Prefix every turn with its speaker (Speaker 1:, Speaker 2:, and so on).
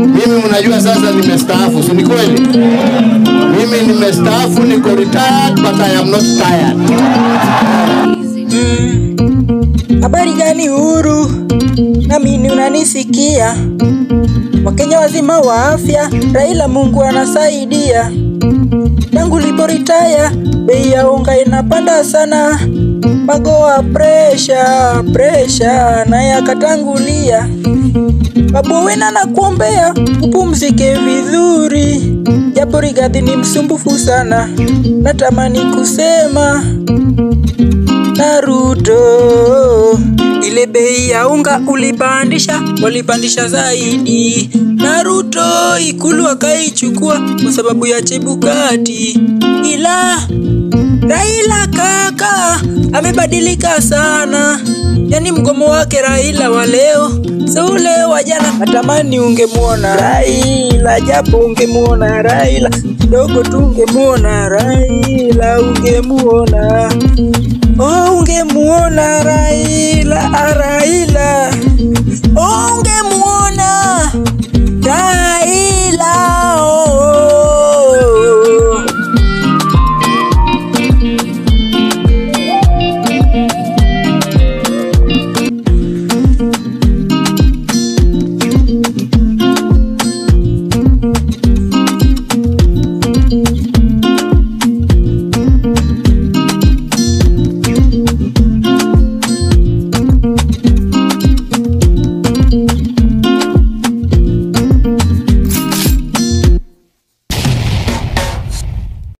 Speaker 1: Mimi mnajua sasa nimestaafu, si ni kweli? Mimi nimestaafu, niko retired but I am not tired.
Speaker 2: Habari gani Uhuru? Namini unanisikia? Wakenya wazima wa afya, Raila Mungu anasaidia. Tangu liporitaya, bei ya unga inapanda sana. Magoa presha, presha, naye akatangulia. Babu Owino nakuombea upumzike vizuri, japo Rigathi ni msumbufu sana. Natamani kusema na Ruto, ile bei ya unga ulipandisha, walipandisha zaidi. Na Ruto ikulu akaichukua kwa sababu ya Chebukati, ila Raila kaka amebadilika sana, yani mgomo wake Raila wa leo so ule wa jana. Natamani ungemwona Raila, japo ungemwona Raila kidogo tu, ungemwona Raila, ungemwona oh, ungemuona Raila, ah, Raila